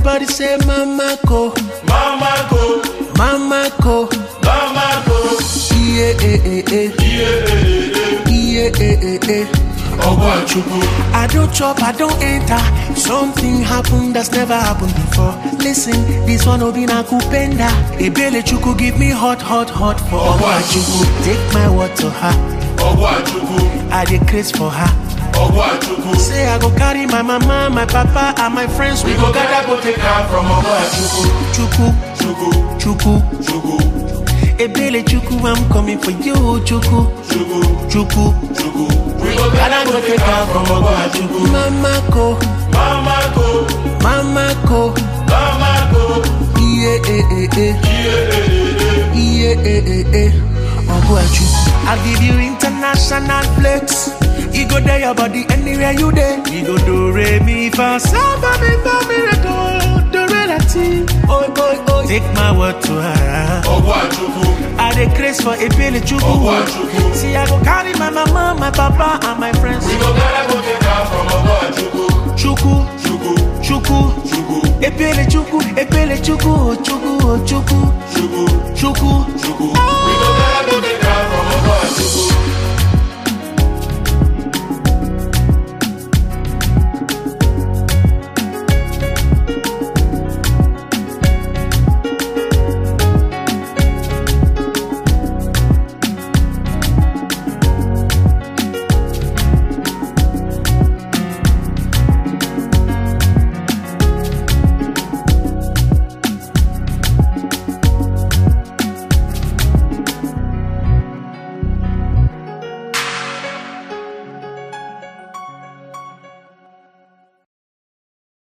Everybody say mama ko, Mama go, mama ko. mama go. Yeah, eh, eh, eh. Yeah, eh, eh, eh. Ogwachukwu, I don't chop, I don't enter. Something happened that's never happened before. Listen, this one will be na kupenda. Ebele chuku give me hot, hot, hot for Ogwachukwu. Take my word to her. Ogwachukwu, I dey craze for her. Ogwachukwu. Say I go carry my mama, my papa, and my friends. We go gather go take her from Ogwachukwu. chuku, Chukwu, chuku. Chukwu, Ebele chuku, I'm coming for you, chuku, Chukwu, chuku. Chukwu. We go gather go take her from Ogwachukwu. Mama ko, Mama go, mama ko. mama go. Yeah, eh, eh, eh. Yeah, eh, eh, eh. Ogwachu. I'll give you international flex. You go there, your body anywhere you there. You go do re mi fa sa ba mi fa mi re do do re la ti. Oi oi oi. Take my word to her. Ogwachukwu, I dey craze for a pele chuku. Ogwachukwu. See I go carry my mama, my papa, and my friends. We go gather go take her from Ogwachukwu. Chuku, Chukwu, chuku. Chukwu, Epele chuku, epele chuku, oh chuku, oh chuku, Chukwu, chuku. Chukwu.